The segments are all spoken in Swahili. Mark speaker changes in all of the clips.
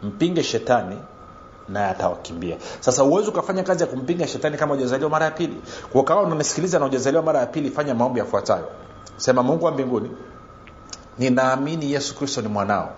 Speaker 1: mpinge shetani naye atawakimbia sasa uwezi ukafanya kazi ya kumpinga shetani kama ujazaliwa mara ya pili kwa kawa unanisikiliza na ujazaliwa mara ya pili fanya maombi yafuatayo sema mungu wa mbinguni ninaamini yesu kristo ni mwanao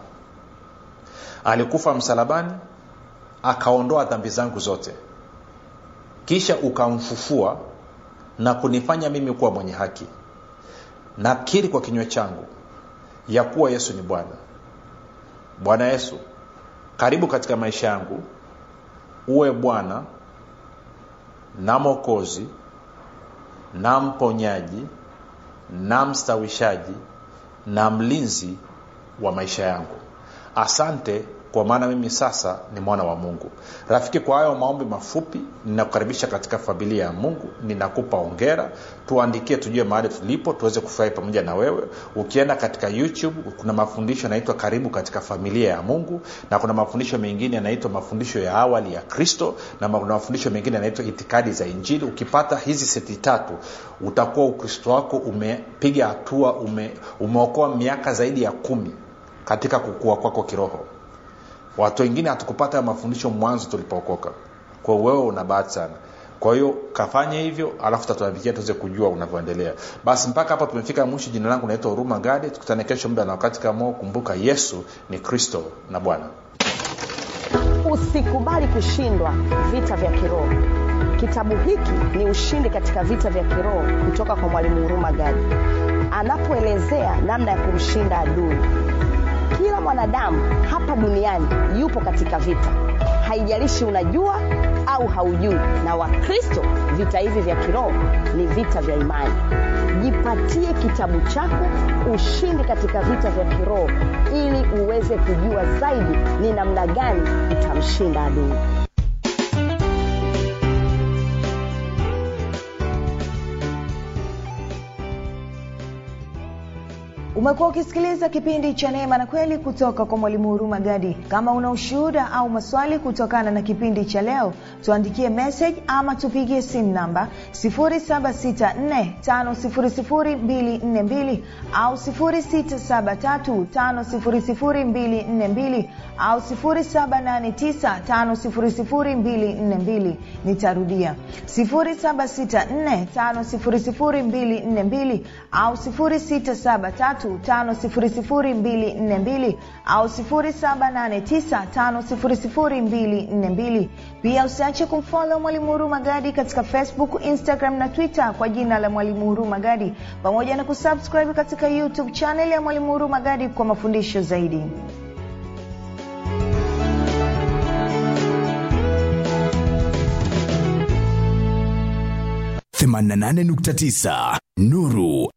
Speaker 1: alikufa msalabani akaondoa dhambi zangu zote kisha ukamfufua na kunifanya mimi kuwa mwenye haki nakiri kwa kinywa changu ya kuwa yesu ni bwana bwana yesu karibu katika maisha yangu uwe bwana na mokozi na mponyaji na mstawishaji na mlinzi wa maisha yangu asante kwa maana mimi sasa ni mwana wa mungu rafiki kwa hayo maombi mafupi ninakukaribisha katika familia ya mungu ninakupa ongera tuandikie tujue mahali tulipo tuweze kufurahi pamoja na wewe ukienda katika youtube kuna mafundisho yanaitwa karibu katika familia ya mungu na kuna mafundisho mengine yanaitwa mafundisho ya awali ya kristo na kuna mafundisho mengine yanaitwa itikadi za injili ukipata hizi seti tatu utakuwa ukristo wako umepiga hatua ume, umeokoa miaka zaidi ya kumi katika kukua kwako kiroho watu wengine hatukupata mafundisho mwanzo tulipookoka kwa wewe una bahati sana kwa hiyo kafanye hivyo alafu tatuandikia tuweze kujua unavyoendelea basi mpaka hapa tumefika mwisho jina langu naitwa huruma gadi tukutane kesho muda na wakati kama kumbuka yesu ni kristo na bwana
Speaker 2: usikubali kushindwa vita vya kiroho kitabu hiki ni ushindi katika vita vya kiroho kutoka kwa mwalimu huruma gadi anapoelezea namna ya kumshinda adui kila mwanadamu hapa duniani yupo katika vita haijalishi unajua au haujui na wakristo vita hivi vya kiroho ni vita vya imani jipatie kitabu chako ushindi katika vita vya kiroho ili uweze kujua zaidi ni namna gani utamshinda adui
Speaker 3: umekuwa ukisikiliza kipindi cha neema na kweli kutoka kwa mwalimu huruma gadi kama una ushuhuda au maswali kutokana na kipindi cha leo tuandikie message ama tupigie simu namba 7645242 au 6735242 au 7895242 nitarudia 7645242 au 673 5242 au 7895242 pia usiache kumfolo mwalimu huru magadi katika facebook instagram na twitter kwa jina la mwalimu huru magadi pamoja na kusubscribe katika youtube chanel ya mwalimu huru magadi kwa mafundisho zaidi
Speaker 4: 88.9 Nuru